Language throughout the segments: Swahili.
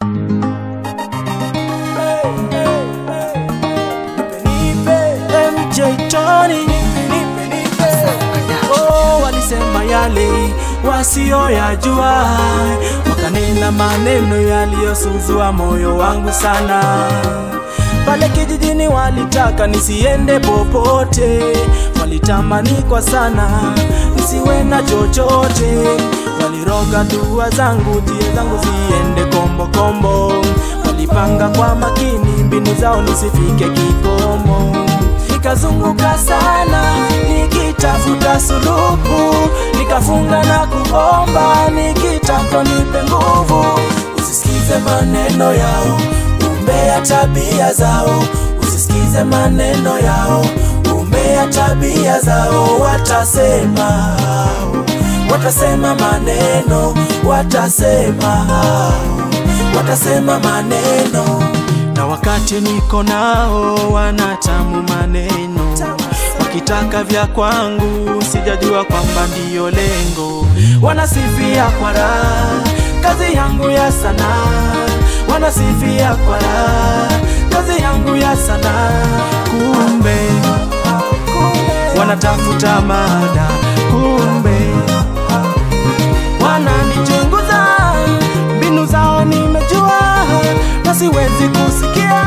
MJ Tony Oh, walisema yale wasioyajua, wakanena maneno yaliyosuzua moyo wangu sana. Pale kijijini walitaka nisiende popote, walitamani kwa sana nisiwe na chochote, waliroga dua zangu, tie zangu ziende kombo kombo, walipanga kwa makini mbinu zao nisifike kikomo nikazunguka sana nikitafuta suluhu, nikafunga na kuomba nikitaka nipe nguvu. Usisikize maneno yao, umbea tabia zao, usisikize maneno yao, umbea tabia zao, watasema watasema maneno, watasema watasema maneno na wakati niko nao wanatamu maneno, wakitaka vya kwangu, sijajua kwamba ndiyo lengo. Wanasifia kwa raha kazi yangu ya sanaa, wanasifia kwa raha kazi yangu ya sanaa, kumbe wanatafuta mada, kumbe wananichunguza, mbinu zao nimejua na siwezi kusikia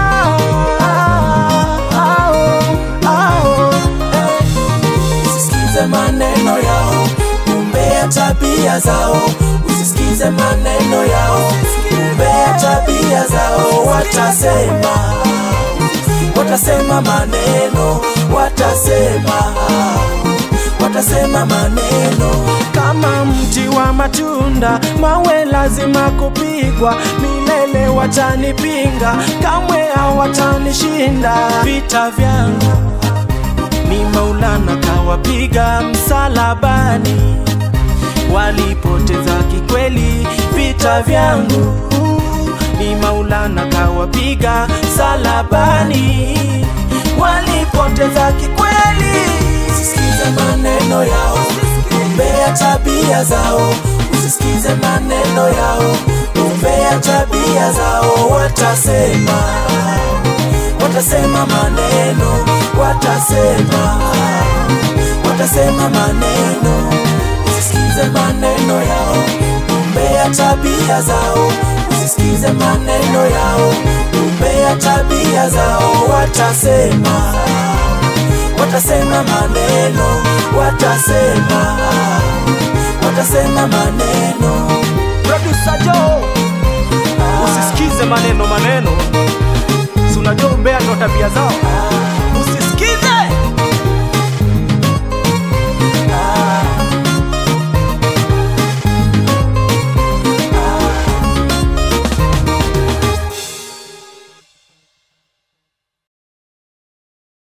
Ao, ao, eh. Usisikize maneno yao, umbea tabia zao, usisikize maneno yao, umbea tabia zao, watasema watasema maneno, watasema watasema maneno kama mti wa matunda, mawe lazima kupigwa, milele watanipinga, kamwe hawatanishinda. Vita vyangu ni Maulana kawapiga msalabani, walipoteza kikweli. Vita vyangu ni Maulana kawapiga msalabani, walipoteza kikweli. Usisikize maneno yao, umbea tabia zao, usisikize maneno yao, umbea tabia zao, watasema watasema maneno, watasema watasema maneno, usisikize maneno yao, umbea tabia zao, usisikize maneno yao, umbea tabia zao, watasema watasema maneno, watasema watasema maneno. Producer Joe, usisikize maneno maneno, si unajua umbea ndo tabia zao.